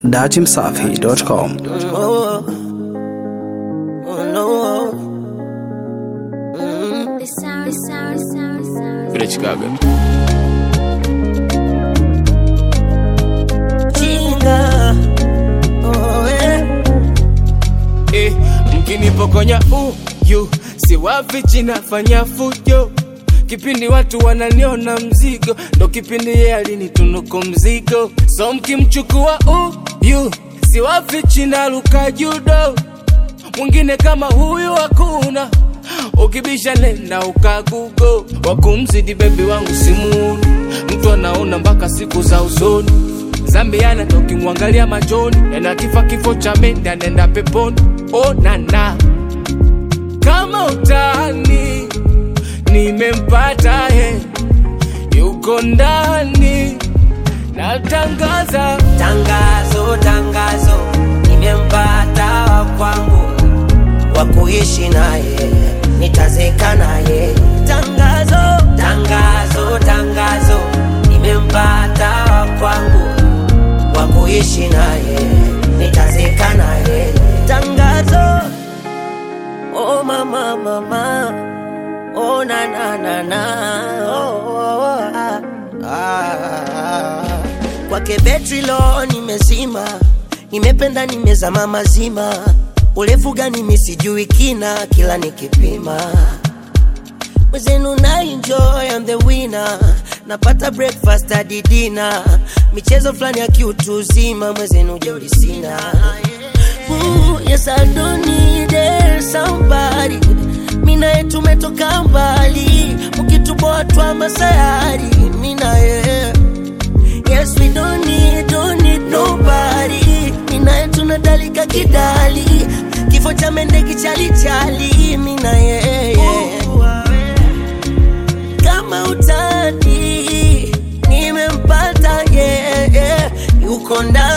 datimsafi.com. Oh, oh no. The sound, sound, sound, sound. Vile Chicago. Chinga. Oh, eh. Eh, mkinipokonya uyu siwafichi nafanya fujo kipindi watu wananiona mzigo ndo kipindi ye alinitunuku mzigo so mkimchukua uyu siwafichi naluka judo mwingine kama huyu hakuna ukibisha nenda ukagugo wakumzidi bebi wangu simuuni mtu anaona mpaka siku za usoni zambiana tokimwangalia machoni ena kifa kifo cha mende anaenda peponi oh, nana kama utani nimempata he yuko ndani natangaza Tangazo, tangazo, nimempata wa kwangu wa kuishi naye, nitazeka naye. Tangazo, tangazo, tangazo, nimempata wa kwangu wa kuishi naye, nitazeka naye. Tangazo, oh mama, mama, oh na na na na, oh, oh, oh, ah, ah. Kwake betri lo nimezima, nimependa nimezama mazima, urefu gani mi sijui kina, kila nikipima mwezenu na enjoy I'm the winner napata breakfast hadi dinner michezo fulani ya kiutu uzima mwezenu jeuri sina Ooh, yes I don't need it, somebody minaye tumetoka mbali mkituboa twa masayari minaye Yes, we don't need, don't need nobody. Minaye tunadalika kidali, kifo cha mende kichalichali. Mina yeye kama utani, nimempata yeye, yuko ndani